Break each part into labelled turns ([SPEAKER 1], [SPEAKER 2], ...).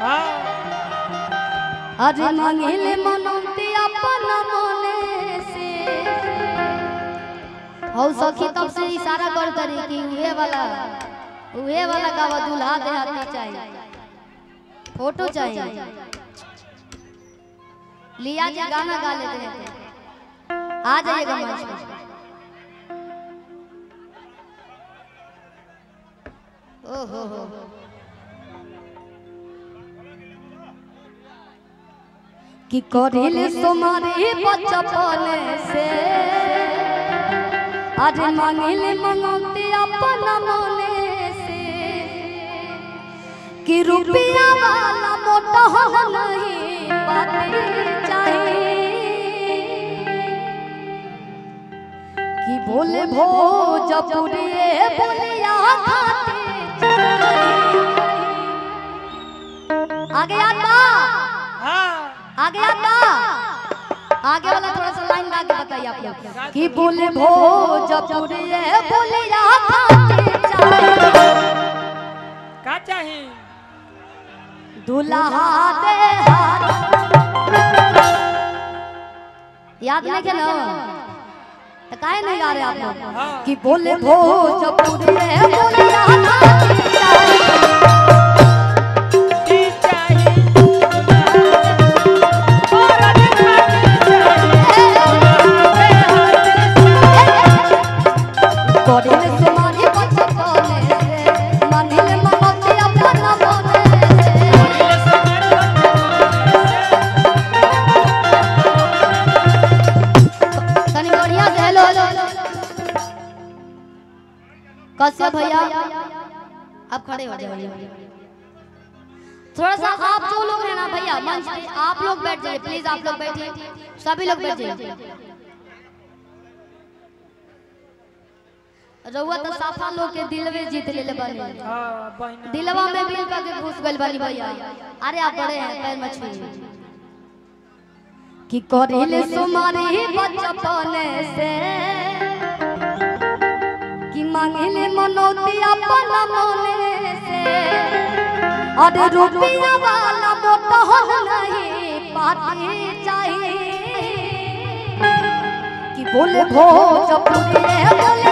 [SPEAKER 1] हाँ
[SPEAKER 2] अरे मंगिल मनौती अपन मने से हौ सखी तब से इशारा कर करी कि उहे वाला उहे वाला गावा दूल्हा दे हाथी चाहिए फोटो चाहिए लिया जी गाना गा लेते हैं आ जाइएगा मंच पे ओहो हो कि करिल तुम्हारे बचपन से आज मांगिल मंगते अपन मने से कि रुपया वाला मोटा हो नहीं बातें चाहिए कि बोले भोजपुरी बोलिया खाते चाहिए। आगे आता
[SPEAKER 1] हाँ
[SPEAKER 2] आगे आता आगे वाला थोड़ा सा लाइन गा के बताइए आप लोग कि बोले भोजपुरी बोलिया खाते चाहिए
[SPEAKER 1] का चाही
[SPEAKER 2] दुल्हा दे हाथ याद नहीं के ना तो काहे नहीं गा रहे आप लोग
[SPEAKER 1] हाँ
[SPEAKER 2] कि बोले भोजपुरी बोलिया खाते चाहिए
[SPEAKER 1] की चाही और अधिक
[SPEAKER 2] कोडिल से मारी बचपने से मानिल ममते अपना बोले तनी बढ़िया से हेलो कश्यप भैया आप खड़े हो जाइए थोड़ा सा आप जो लोग हैं ना भैया मंच पे आप लोग बैठ जाइए प्लीज आप लोग बैठिए सभी लोग बैठ जाइए रउआ तो साफा लोग के दिलवे जीत ले बने
[SPEAKER 1] हाँ बहिना
[SPEAKER 2] दिलवा में बिल का के घुस गइल बानी भैया अरे आप बड़े हैं पैर मत छुइए कि करिले सुमारी बचपने से कि मांगिले मनोती अपन मने से अरे रुपया वाला मोटा हो नहीं पाती चाहिए कि बोले भोजपुरी बोले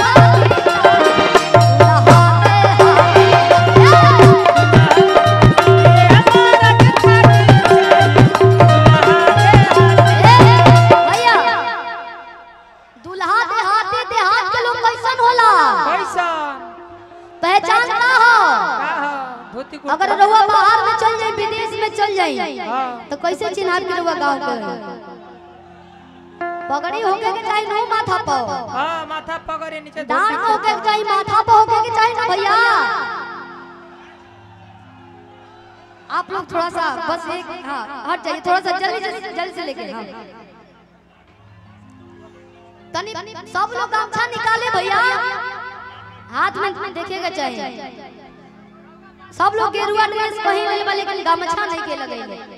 [SPEAKER 2] भैया दुल्हा देहाती देहात के लोग कैसन होला
[SPEAKER 1] पैसा
[SPEAKER 2] पहचान का हो
[SPEAKER 1] का हो धोती कुर्ता
[SPEAKER 2] अगर रहुआ बाहर में चल जाए विदेश में चल जाए
[SPEAKER 1] हाँ
[SPEAKER 2] तो कैसे चिन्हार के रहुआ गांव के पगड़ी होके के चाहिए नो माथा पर
[SPEAKER 1] हाँ माथा पकड़े नीचे
[SPEAKER 2] डांट
[SPEAKER 1] धोती
[SPEAKER 2] होके के चाहिए माथा पर होके के चाहिए ना भैया आप लोग थोड़ा सा बस एक हाँ हट जाइए थोड़ा सा जल्दी जल्दी जल्दी से लेके हाँ तनी सब लोग गमछा निकाले भैया हाथ में देखेगा चाहिए सब लोग गेरुआ ड्रेस पहन ले बा, लेकिन गमछा नहीं के लगेले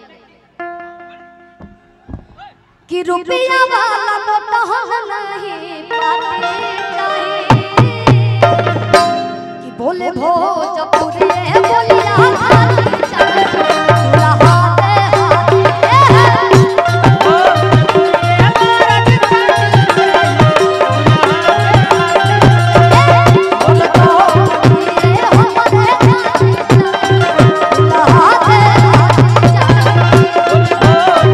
[SPEAKER 2] कि रुपया वाला मोटा हो नहीं पाते चाहिए कि बोले भोजपुरी बोलिया खाती चाहिए दुल्हा दे हाथी बोले भोजपुरी हमरे खाती चाहिए दुल्हा दे हाथी चाहिए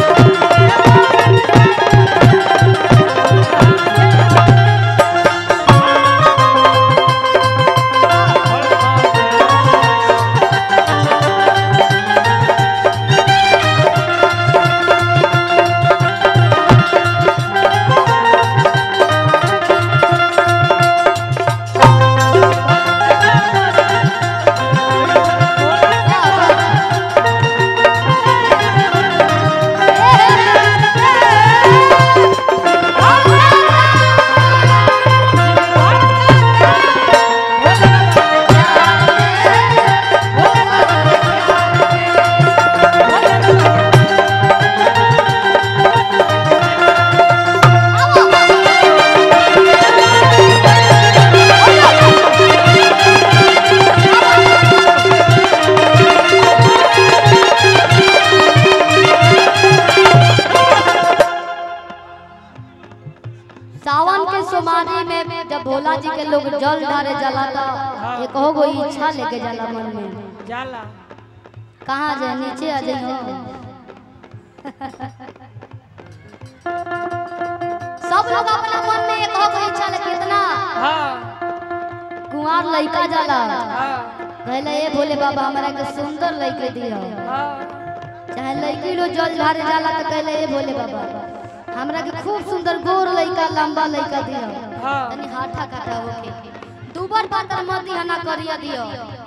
[SPEAKER 2] जल ढारे जाला तो एक हो गो इच्छा लेके जाला मन में
[SPEAKER 1] जाला
[SPEAKER 2] कहाँ जाए नीचे आ जाइए सब लोग अपना मन में एक हो गो इच्छा लेके इतना
[SPEAKER 1] हाँ
[SPEAKER 2] कुंवार लड़का जाला
[SPEAKER 1] हाँ
[SPEAKER 2] कहले ए भोले बाबा हमरा के सुंदर लड़के दियो
[SPEAKER 1] हाँ
[SPEAKER 2] चाहे लड़की लो जल ढारे जाला तो कहले ए भोले बाबा हमरा के खूब सुंदर गोर लड़का लंबा लड़का दियो
[SPEAKER 1] हाँ
[SPEAKER 2] तनी हाथा काटा होके दुबर पातर मत दिया ना करिया दियो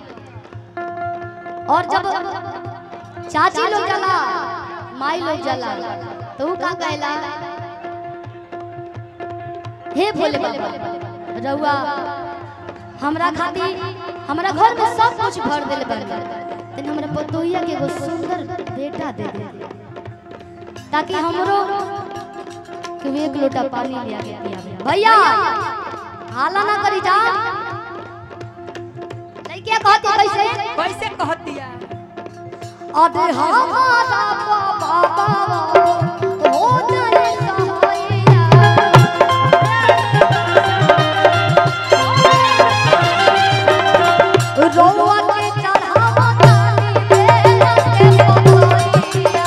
[SPEAKER 2] और जब चाची लोग जला माई लोग जला तो ऊ का कहला हे भोले बाबा रउआ हमरा खातिर हमरा घर में सब कुछ भर देले बन तनी हमरा पतोहिया के एगो सुंदर बेटा दे दे ताकि हमरो कि एक लोटा पानी ले आके पियावे भैया हाला ना करी जा लइके कहती कैसे
[SPEAKER 1] कैसे कहतिया
[SPEAKER 2] अरे हमारा बाबा हो जाए सहाइया रौआ के चढ़ावा ताली बेला के पतोहिया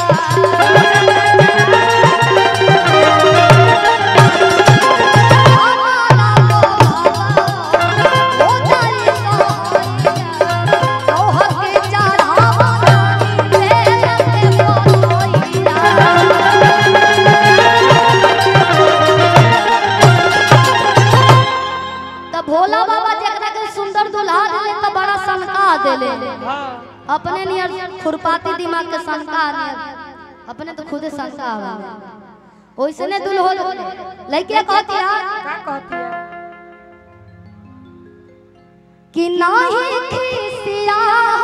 [SPEAKER 2] भोला बाबा जकरा के सुंदर दुल्हा दिले त बड़ा सनका देले
[SPEAKER 1] हाँ
[SPEAKER 2] अपने नियर खुरपाती दिमाग के सनका नियर अपने तो खुदे सनका आवा ओइसने दुल्हो लइके कहतिया
[SPEAKER 1] का कहतिया
[SPEAKER 2] कि नाही खिसिया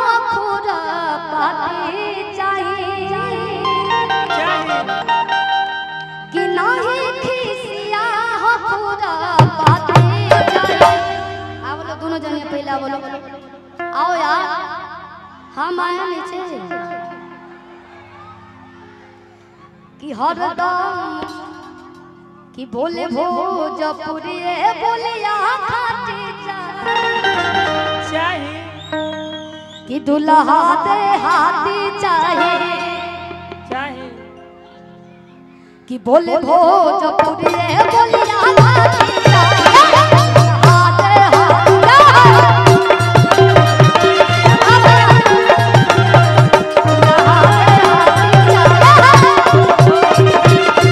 [SPEAKER 2] खुरपाती चाहिए
[SPEAKER 1] चाहिए
[SPEAKER 2] कि नाही खिसिया खुरपाती चाहिए आ बोलो दोनों जने पहला बोलो आओ यार हम आए नीचे कि हरदम कि बोले भोजपुरी बोलिया खाती चाहिए
[SPEAKER 1] चाहिए
[SPEAKER 2] कि दुल्हा दे हाथी चाहिए
[SPEAKER 1] चाहिए
[SPEAKER 2] कि बोले भोजपुरी बोलिया खाती चाहिए दुल्हा दे हाथी दुल्हा दे हाथी चाहिए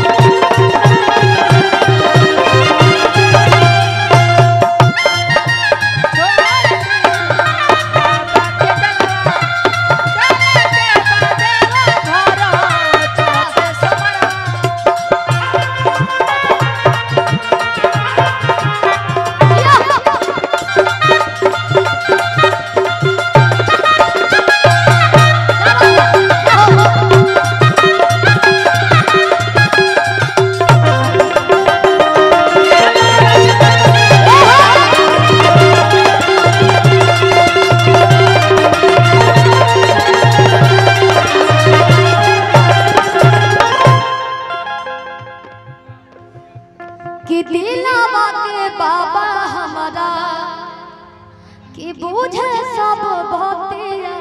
[SPEAKER 2] कि दिलावा के बाबा हमारा कि बूझे सब भक्तिया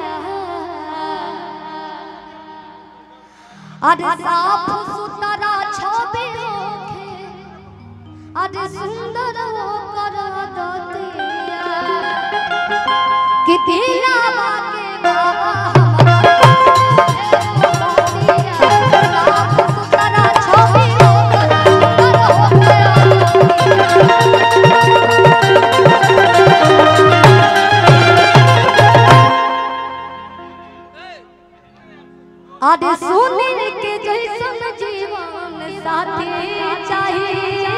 [SPEAKER 2] अरे साफ सुथरा छवि होखे अरे सुंदर होकर दतिया कि दिलावा के बाबा हमारा बूझे सब भक्तिया। साफ सुथरा छवि होकर सुंदर होकर आदे सुनील के जैसन जीवन साथी चाहिए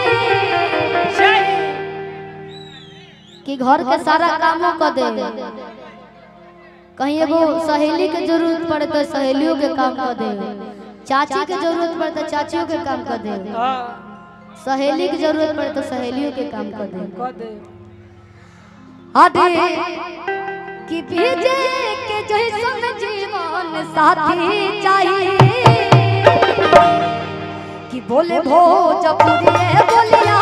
[SPEAKER 2] कि घर के सारा कामों कर दे कहीं एगो सहेली के जरूरत पड़े तो सहेलियों के काम कर दे चाची के जरूरत पड़े तो चाचियों के काम कर दे सहेली के जरूरत पड़े तो सहेलियों के काम कर दे आदे कि भेजे के जैसन जीवन साथी चाहिए कि बोले भोजपुरी बोलिया